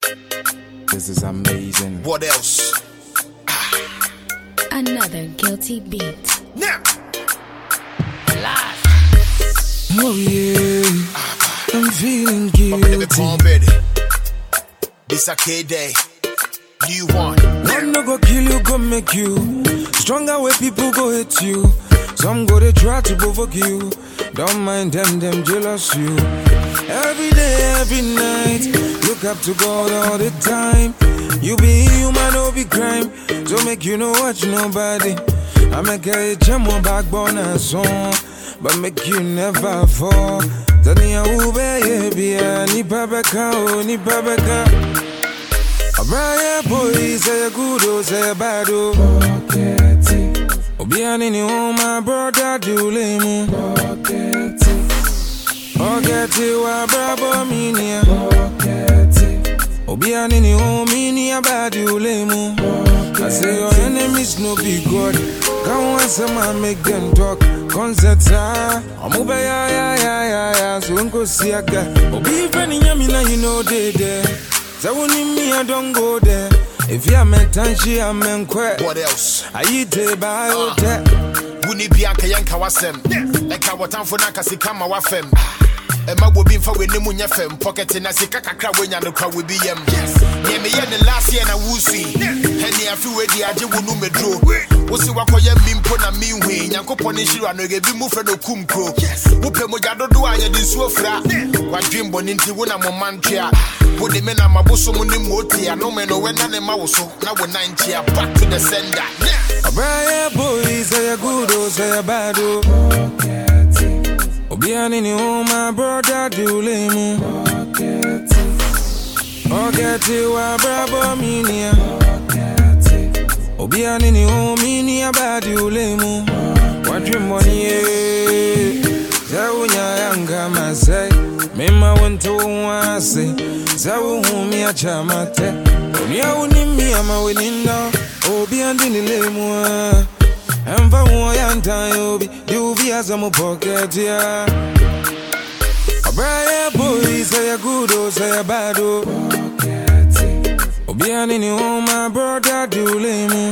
This is amazing. What else? Another guilty beat. Now, Oh yeah, I'm feeling up in the guilty. corn baby. This a K day. New one. One no go kill you, go make you stronger. Where people go hate you. Some go they try to provoke you. Don't mind them, them jealous you. Every day, every night, look up to God all the time. You be human, no be crime. So make you know watch nobody. I make a chamo backbone and song, but make you never fall. Tani ube ye ni babeka o ni babeka. Abraya boy say a good oh say a bad oh. Obiani ni oh my brother do lemu. Ogeti wa brabo minia. Obiani ni oh minia bad you lemu. I say your enemies no be God. Come on some man make them talk. Concerts ah. Amuba ya ya ya ya ya. So unko siaga. Obi friend nyami na you know they there. So when me I don't go there. If you meant she I'm in quit. What else? I eat a biotech. Wuni bi anka yɛnka wasɛm ɛka wɔtamfo no anka sika ma wafɛm ɛma wobi mfa w'anim nyɛ fam pɔkɛte na sika kakra woanya no kwa wobi yam neɛ meyɛ ne last year na wosui ɛne afe wadi agye wo no meduro wo se woakɔyɛ mi mpo na menhui nyankopɔn ne nhyira no ebi mu frɛ no kum kuro wopɛ mogya dodo a yɛde nsuo fra wadwen bɔne nti wo na mo ma ntwea wode me nam abosom ne mmootia nome no wɛna ne ma wo so na wo nan kyea back to the sender yeah. Abraya boy say a good oh say a bad oh. Obiani ni oh my brother do lemu. Ogeti wa brabo minia. Obiani ni oh minia bad you lemu. Wadri money eh. Zawunya yanga masai. Mema wento wase. Zawu humi achamate. Onia unimi ama weninda. Obiani ni lemu. Emva uoyanta yobi. Yubi azamu pocket ya. Abraya boy say a good oh say a bad oh. Obiani ni oh my brother do lemu.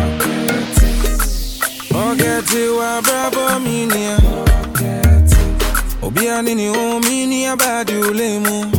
Ogeti wa bravo minia. Obiani ni oh minia bad you lemu.